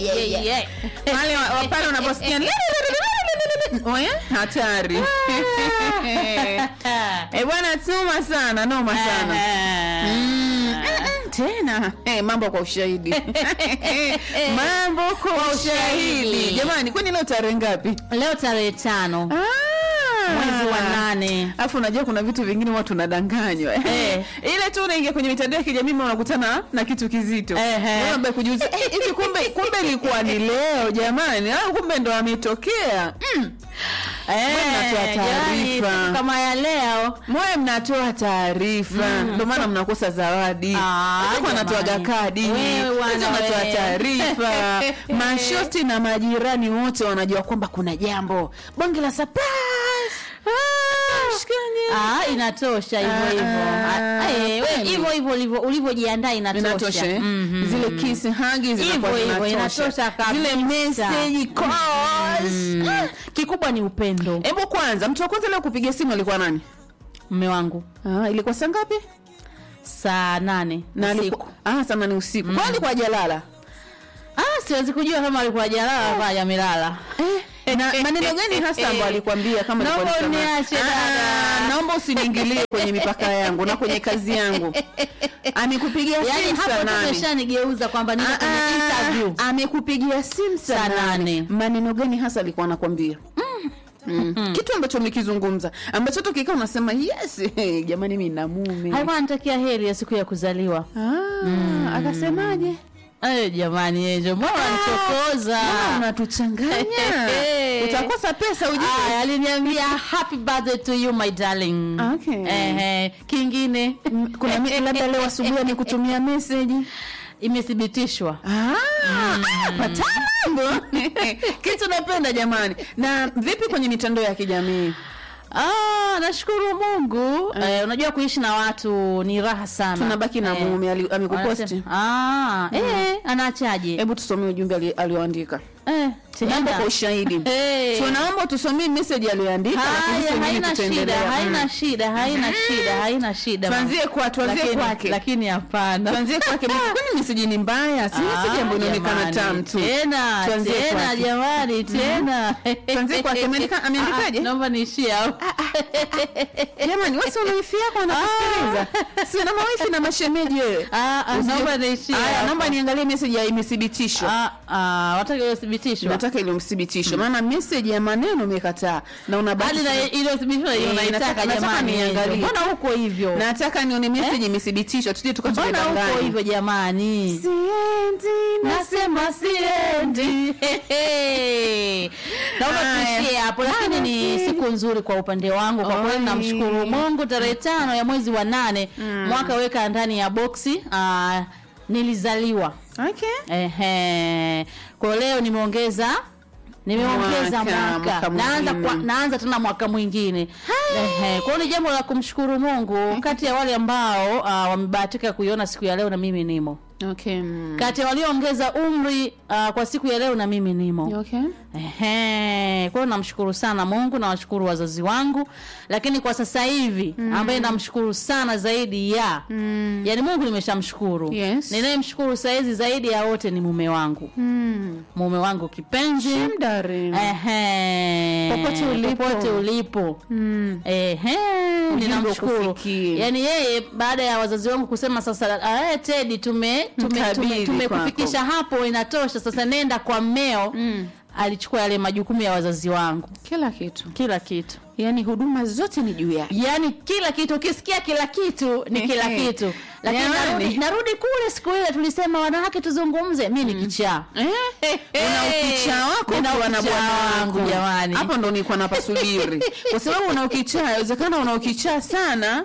yeah, yeah, yeah. wale wa- wa pale unaposikia Oya, hatari Eh, bwana tuma sana noma sana Mm, tena eh, mambo kwa ushahidi mambo kwa ushahidi ushahidi. jamani kwani leo tarehe ngapi leo tarehe tano Ah. mwezi wa nane alafu unajua kuna vitu vingine watu unadanganywa Eh. ile tu unaingia kwenye mitandao ya kijamii unakutana na kitu kizito Ehe. Unaomba kujiuliza eh, hivi kumbe kumbe ilikuwa ni leo jamani au kumbe ndo ametokea mm. mnatoa Eh, jamani, taarifa. siku kama ya leo moyo mnatoa taarifa ndio maana mnakosa zawadi Ah, Wenzako wanatoaga jamani. kadi Wewe Wenzako wana wanatoa wewe. taarifa mashosti na majirani wote wanajua kwamba kuna jambo bonge la surprise Ah, inatosha hivyo hivyo. Ah, Ah, eh, we, kweli. hivyo hivyo ulivyo- ulivyojiandaa inatosha inatosha. eh? Mhm. zile kiss hagi zinakuwa Hivyo hivyo, zinatosha. inatosha kabisa. zile message calls Mm. Ah. Kikubwa ni upendo. hebu kwanza mtu wa kwanza leo kupiga simu alikuwa nani Mme wangu ah, ilikuwa saa ngapi saa nane na usiku. alikuwa ah, saa nane usiku mm. kwa alikuwa hajalala Ah, siwezi kujua kama alikuwa jalala ama hajamelala. Eh, na maneno gani hasa ambayo alikwambia kama alikuwa Naomba ni samani? uniache Ah, dada. naomba usiniingilie kwenye mipaka yangu na kwenye kazi yangu amekupigia Yaani simu saa hapo nane tumeshanigeuza kwamba niko Ah, kwenye ah, interview. amekupigia simu saa Saa nane nane. maneno gani hasa alikuwa anakwambia Mm. kitu ambacho umekizungumza ambacho tukikaa unasema yes jamani mi na mume Alikuwa anatakia heri ya siku ya kuzaliwa. ah, akasemaje Eh, jamani ejo, mbona wanichokoza? Mbona unatuchanganya utakosa pesa ujue Aya, aliniambia happy birthday to you my darling. Okay. Ehe, kingine kuna mi- labda leo asubuhi amekutumia meseji imethibitishwa. Ah, patamambo kitu napenda jamani na vipi kwenye mitandao ya kijamii Ah, nashukuru Mungu. Eh, unajua kuishi na watu ni raha sana. tunabaki na Eh, mume ali- amekuposti Ah, eh, anaachaje? hebu tusomee ujumbe ali- alioandika Eh, mambo tena. kwa ushahidi Eh. tunaomba tusomee meseji aliyoandika lakini Haya, sisi wengine haina shida, tutaendelea. haina Mm. shida, haina shida, haina shida. tuanzie kwa tuanzie Lakini- kwake Lakini hapana. tuanzie kwake kwani meseji ni mbaya si meseji ambayo inaonekana jamani, tamu tu Tena, Tuanzie tena kwake. jamani, tena. Tuanzie kwake. Ameandika- ameandikaje? Ah, Naomba niishie hapo. jamani wasi una wifi yako wanakusikiliza si na mawifi na mashemeji wewe Ah, ah, Usije- naomba niishie Haya, hapo. naomba niangalie meseji ya imethibitishwa Ah, ah, wataka iliyothibitishwa. nataka ile mthibitishwe maana meseji ya maneno umekataa na unabaki Hadi na iliyothibitishwa hiyo Eh, nataka- naitaka nataka jamani. niangalie. Mbona huko hivyo? nataka nione meseji imethibitishwa tuje Mbona huko tukatudanganya hivyo jamani? siendi Nasema siendi. Naomba Haya. tuishie hapo, lakini ni siku nzuri kwa upande wangu. Kwa kweli Oi. namshukuru Mungu, tarehe tano ya mwezi wa nane mwaka weka ndani ya boksi ah, nilizaliwa. okay Ehe. Kwa leo nimeongeza nimeongeza Mwaka, mwaka, mwaka naanza mwingine. kwa, naanza tena mwaka mwingine. Ehe. Kwa hiyo ni jambo la kumshukuru Mungu kati ya wale ambao uh, wamebahatika kuiona siku ya leo na mimi nimo. okay mm. Kati ya walioongeza umri uh, kwa siku ya leo na mimi nimo. okay Ehe, kwa hiyo namshukuru sana Mungu, nawashukuru wazazi wangu, lakini kwa sasa hivi ambaye namshukuru sana zaidi ya mm. yani Mungu nimeshamshukuru. Yes. Ninayemshukuru saizi zaidi ya wote ni mume wangu, Mm. mume wangu kipenzi. Shemdarin. Ehe, Popote ulipo. popote ulipo. Mm. Ehe, Ujumbe ninamshukuru. ukufikie. Yaani yeye baada ya wazazi wangu kusema sasa, ah, Teddy tume tume Mkabidhi tume- tumekufikisha hapo, inatosha sasa, nenda kwa mmeo. Mm. Alichukua yale majukumu ya wazazi wangu, kila kitu kila kitu yaani huduma zote ni juu yake yaani kila kitu ukisikia kila kitu ni kila kitu lakini Jamani. narudi, narudi kule siku ile tulisema wanawake tuzungumze mi ni kichaa una ukichaa wako Nina ukiwa na ukichaa bwana wangu, wako jamani. hapo ndo nilikuwa napasubiri kwa sababu una ukichaa inawezekana una ukichaa sana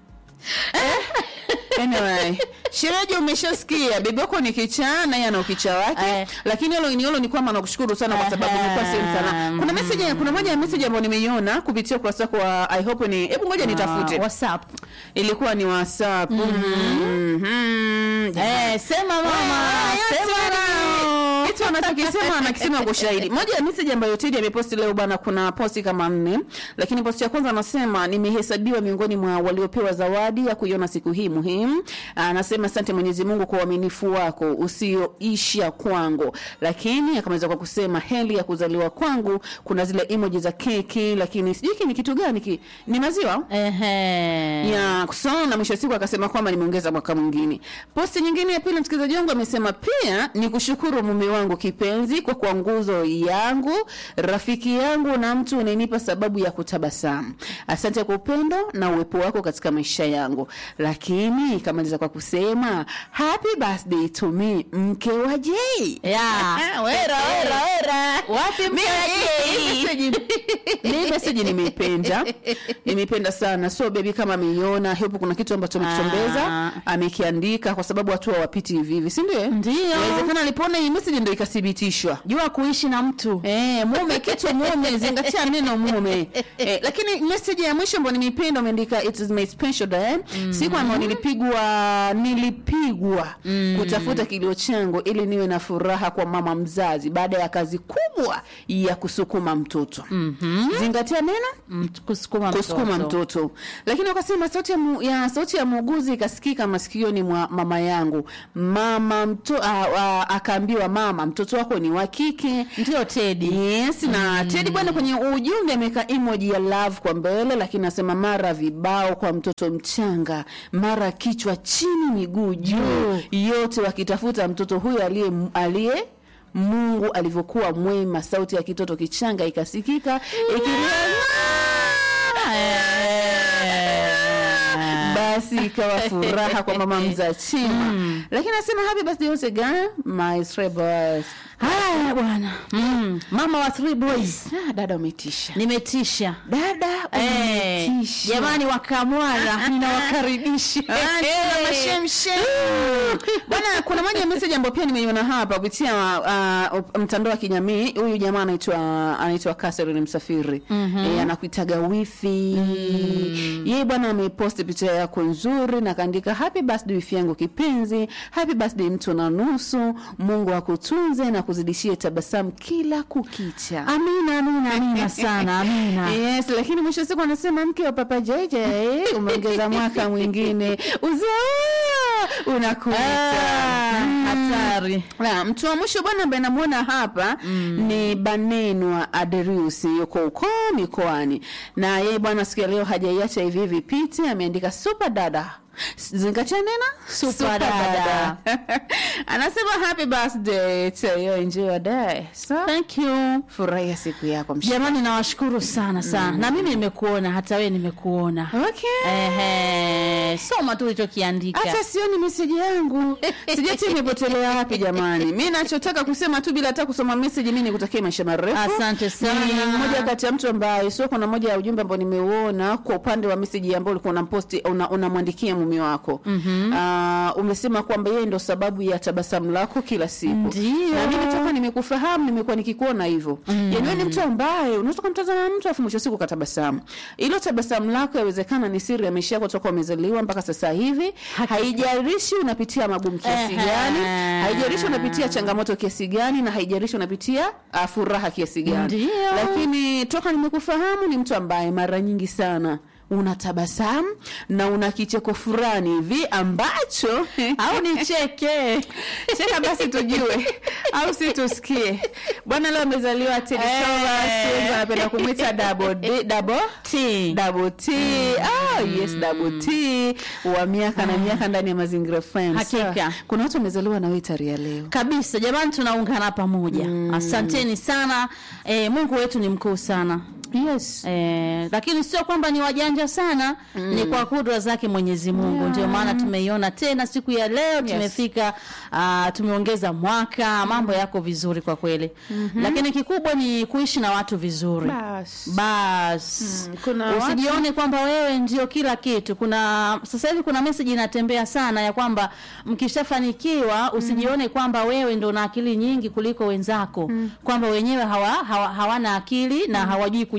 anyway shereji umeshasikia bibi wako ni kichaa naye ana ukichaa wake Eh. lakini hilo ni hilo ni kwamba nakushukuru sana kwa sababu Aha. nilikuwa sehemu sana kuna message kuna moja ya message ambayo nimeiona kupitia ukurasa wako wa i hope ni hebu ngoja nitafute Ah, whatsapp ilikuwa ni whatsapp Mhm. eh, sema mama Ah, sema yote. nao kitu anachokisema anakisema kwa ushahidi. Moja ya message ambayo Teddy ameposti leo bwana, kuna posti kama nne, lakini posti ya kwanza anasema nimehesabiwa miongoni mwa waliopewa zawadi ya kuiona siku hii muhimu. Anasema asante Mwenyezi Mungu kwa uaminifu wako usioisha kwangu, lakini akamaliza kwa kusema heli ya kuzaliwa kwangu. Kuna zile emoji za keki, lakini sijui hiki ni kitu gani, ki ni maziwa Ehe. ya kusoma na mwisho wa siku akasema kwamba nimeongeza mwaka mwingine. Posti nyingine ya pili, msikilizaji wangu amesema pia ni kushukuru mume wangu kipenzi kwa kuwa nguzo yangu, rafiki yangu na mtu unayenipa sababu ya kutabasamu. Asante kwa upendo na uwepo wako katika maisha yangu. Lakini ikamaliza kwa kusema happy birthday to me, mke wa Jay. Ya. Wera, wera, wera. Wapi mke Mimi, wa hii Jay? message- hii message nimeipenda nimeipenda sana so bebi kama ameiona hepo kuna kitu ambacho amekichombeza Ah. amekiandika kwa sababu watu hawapiti hivi hivi si ndio Ndio. inawezekana alipoona hii message ndio ikathibitishwa Jua kuishi na mtu. Eh, mume kitu mume zingatia neno mume eh, lakini message ya mwisho ambayo nimeipenda umeandika it is my special day siku ambayo nilipigwa nilipigwa kutafuta kilio changu ili niwe na furaha kwa mama mzazi baada ya kazi kubwa ya kusukuma mtoto zingatia neno Mtu- Kusukuma kusukuma mtoto lakini wakasema sauti ya, mu, ya sauti ya muuguzi ikasikika masikioni mwa mama yangu mama mto, a, a, akaambiwa mama mtoto wako ni wa kike Ndio Teddy. yes na Teddy bwana kwenye ujumbe ameweka emoji ya love kwa mbele lakini anasema mara vibao kwa mtoto mchanga mara kichwa chini miguu juu yote wakitafuta mtoto huyo aliye aliye Mungu alivyokuwa mwema sauti ya kitoto kichanga ikasikika ikilia basi ikawa furaha kwa mama mzachima lakini anasema happy birthday once again my stray boys Haya bwana. Mm. Mama wa three boys. ah, dada umetisha Nimetisha. dada Eh, umetisha jamani wakamwara ninawakaribisha. Ah, tuna mashemshem. Bwana, kuna moja ya message ambayo pia nimeiona hapa kupitia uh, mtandao wa kijamii. Huyu jamaa anaitwa anaitwa Catherine Msafiri eh, anakuitaga wifi yeye bwana ameposti picha yako nzuri na kaandika happy birthday wifi yangu kipenzi, happy birthday mtu na nusu, Mungu akutunze na kuzidishie tabasamu kila kukicha. Amina, amina, amina sana, amina. Yes, lakini mwisho wa siku anasema mke wa Papa JJ umeongeza mwaka mwingine uzaa unakuta. Ah, hatari. Na mtu wa mwisho bwana ambaye namuona hapa ni Banenwa Aderius yuko huko mikoani, na yeye bwana siku ya leo hajaiacha hivi hivi piti, ameandika super dada zingatia nena Super dada. anasema happy birthday to you enjoy your day so Thank you. furahia siku yako msh Jamani nawashukuru sana sana. Na mimi nimekuona, hata wewe nimekuona. okay Ehe, soma tu ulichokiandika. hata sioni meseji yangu sijati imepotelea wapi jamani mi nachotaka kusema tu bila hata kusoma meseji mi nikutakia maisha marefu Asante sana. Ni mmoja kati ya mtu ambaye sio kuna moja ya ujumbe ambao nimeuona kwa upande wa meseji ambao ulikuwa unamposti una- unamwandikia mume wako mm-hmm. umesema kwamba yeye ndo sababu ya tabasamu lako kila siku Ndio. na mimi toka nimekufahamu nimekuwa nikikuona hivyo mm. yaani wewe ni mtu ambaye unaweza kumtazama mtu afu mwisho wa siku katabasamu ilo tabasamu lako yawezekana ni siri ya maisha yako toka umezaliwa mpaka sasa hivi haijalishi unapitia magumu kiasi Ehe. gani haijalishi unapitia changamoto kiasi gani na haijalishi unapitia uh, furaha kiasi gani Ndio. lakini toka nimekufahamu ni mtu ambaye mara nyingi sana unatabasamu na una kicheko fulani hivi ambacho Au nicheke. cheka basi tujue au si tusikie bwana leo amezaliwa Teddy Eh. Thomas wengi wanapenda kumwita double D, double T. double T ah yes double T wa miaka na miaka ndani ya mazingira FM Hakika. Sawa. kuna watu wamezaliwa na wewe tarehe ya leo kabisa jamani tunaungana pamoja asanteni sana e, mungu wetu ni mkuu sana yes e, lakini sio kwamba ni wajanja sana ni kwa kudra zake mwenyezi mungu ndio maana tumeiona tena siku ya leo tumefika uh, tumeongeza mwaka mambo yako vizuri kwa kweli lakini kikubwa ni kuishi na watu vizuri Bas. bas Mm, kuna usijione kwamba wewe ndio kila kitu kuna sasa hivi kuna message inatembea sana ya kwamba mkishafanikiwa usijione kwamba wewe ndo na akili nyingi kuliko wenzako kwamba wenyewe hawa, hawa, hawana akili na hawajui kuji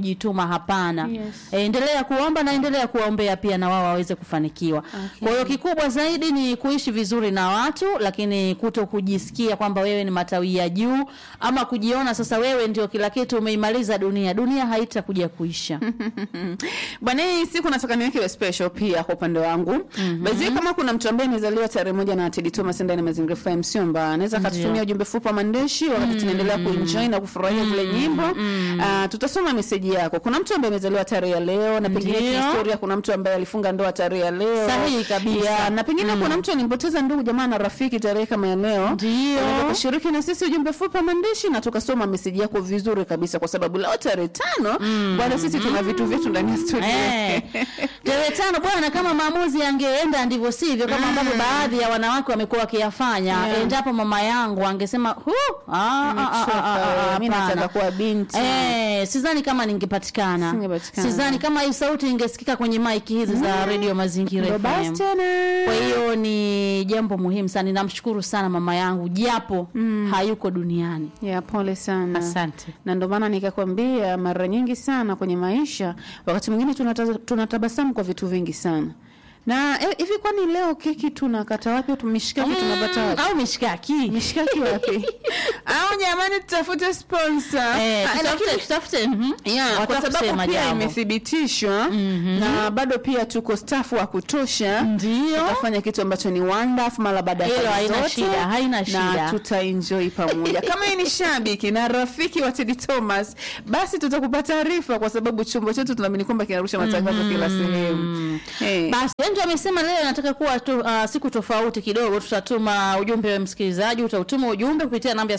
kujituma hapana Yes. e, endelea kuomba na endelea kuwaombea pia na wao waweze kufanikiwa Okay. kwa hiyo kikubwa zaidi ni kuishi vizuri na watu lakini kuto kujisikia kwamba wewe ni matawi ya juu ama kujiona sasa wewe ndio kila kitu umeimaliza dunia dunia haitakuja kuisha bwana hii siku nataka niweke iwe special pia kwa upande wangu mm kama kuna mtu ambaye amezaliwa tarehe moja na Teddy Thomas ndani ya Mazingira FM Msiomba anaweza akatutumia ujumbe fupi wa maandishi wakati tunaendelea kuenjoy na kufurahia zile nyimbo Ah, tutasoma meseji yako kuna mtu ambaye amezaliwa tarehe ya leo na pengine Ndio. historia kuna mtu ambaye alifunga ndoa tarehe ya leo Sahihi kabisa. Ya, na pengine kuna mtu alimpoteza ndugu jamaa na rafiki tarehe kama ya leo Ndio. Unaweza kushiriki na sisi ujumbe fupi wa maandishi na tukasoma meseji yako vizuri kabisa kwa sababu leo tarehe tano bwana sisi tuna vitu vyetu ndani ya studio Eh, tarehe tano bwana, kama maamuzi yangeenda ndivyo sivyo, kama ambavyo baadhi ya wanawake wamekuwa wakiyafanya, Yeah. endapo mama yangu angesema hu, ah, ah, ah, ah, ah, ah, Mimi nataka hapana. kuwa binti. Eh, sidhani kama ningepatikana, Singepatikana. sidhani kama hii sauti ingesikika kwenye maiki hizi za redio Mazingira Ndo basi FM. tena. Kwa hiyo ni jambo muhimu sana, ninamshukuru sana mama yangu japo hayuko duniani. ya pole sana Asante. na ndio maana nikakwambia mara nyingi sana kwenye maisha wakati mwingine tunata- tunatabasamu kwa vitu vingi sana na eh, hivi kwani leo keki tunakata wapi au tumishikaki tunapata wapi au mishikaki mishikaki wapi au jamani tutafute sponsor Eh, Ah, tutafute, lakini- tutafute, mhm. Yeah, Wataka kwa sababu kusema pia jambo. imethibitishwa na bado pia tuko staff wa kutosha Ndio. tutafanya kitu ambacho ni wonderful mara baada ya Hilo kazi haina zote, shida, haina na shida. tutaenjoy pamoja kama yeye ni shabiki na rafiki wa Teddy Thomas basi tutakupa taarifa kwa sababu chombo chetu tunaamini kwamba kinarusha matangazo kila sehemu hey. Basi Enjo amesema leo nataka kuwa tu, uh, siku tofauti kidogo. Tutatuma ujumbe wa msikilizaji, utautuma ujumbe kupitia namba ya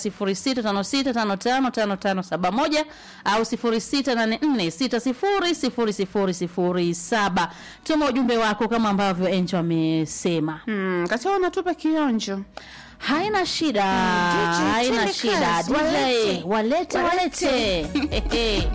0656555571 au 0684600007. Tuma ujumbe wako kama ambavyo Enjo amesema. hmm, kacha unatupa kionjo Haina shida, DJ, haina twende shida. kazi, DJ, walete. walete walete.